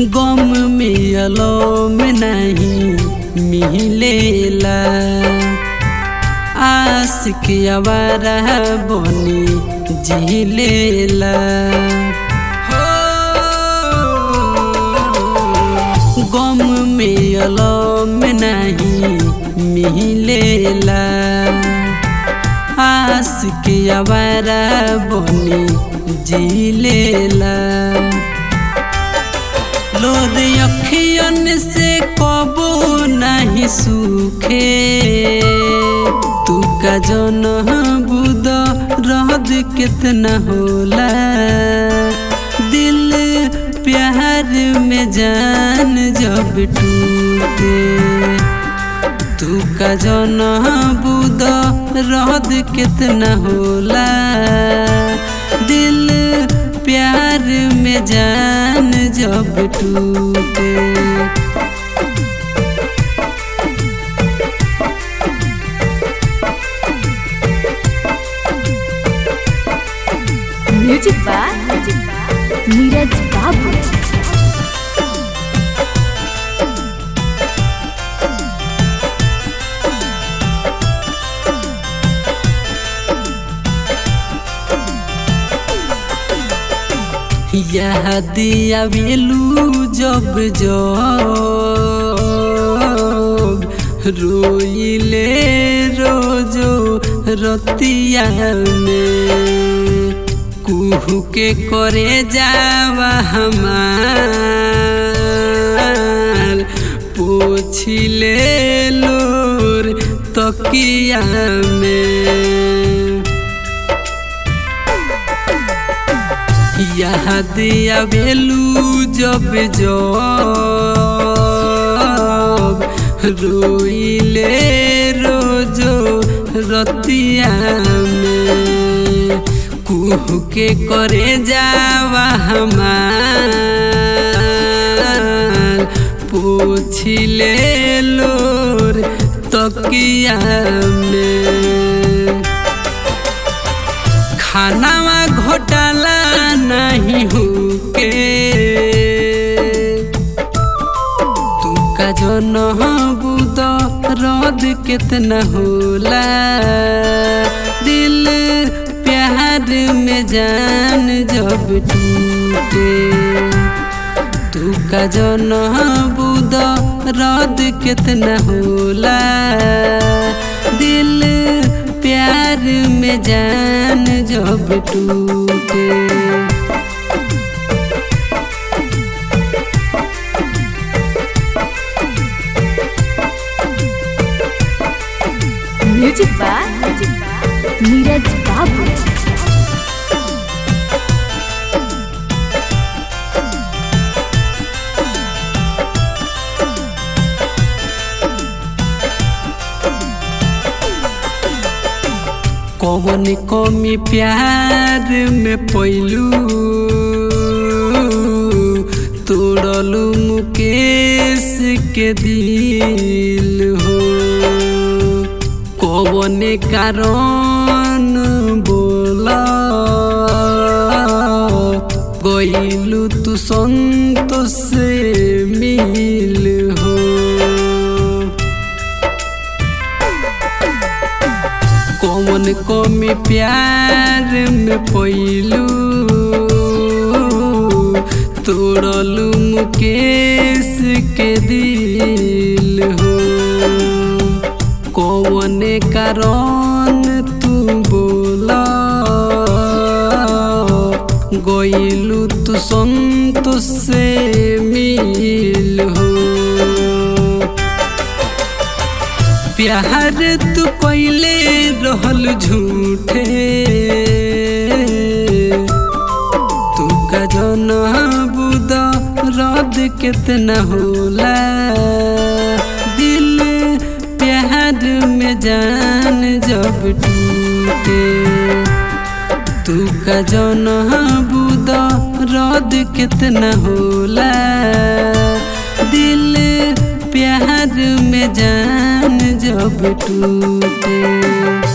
गम में अलम नहीं मिलेला आशिक आवारा बनी जिलेला गम में अलम नहीं मिलेला आशिक आवारा बनी जिलेला लोर अखियन से कबो नहीं सूखे तू का जन बुद रहद कितना होला दिल प्यार में जान जब टूटे तू का जन बुद रहद कितना होला दिल प्यार में जान जब टूटे म्यूजिक बाय नीरज बाबू यह दिया बेलू जब जब रोइले रोजो रतिया में कुहू के करे जावा हमार पोछिले लोर तकिया में याद आवेलू जब जब रोइले रोजो रतिया में कुहू के करे जावा हमार पोछिले लोर तकिया में खानावा घोटाला नहीं हुके तू का जो न बुद रद कितना होला दिल प्यार में जान जब टूटे तू का जो न बुद रद कितना होला दिल प्यार में जान जब टूटे म्यूजिक बाय नीरज बाबू कौन कमी प्यार में पैलू तोड़लू मुकेश के दिल हो कौन कारण बोला गईलू तू संतोष से मिल हो कौन कमी प्यार में पैलू तोड़लू मुकेश के दिल हो कौन कारण तू बोला गईलू तू संतोष से मिल हो प्यार तू पहले रहल झूठे तू का जन बुद रद कितना होला दिल प्यार में जान जब टूटे तू का जन बुद रद कितना होला दिल प्यार में जान जब टूटे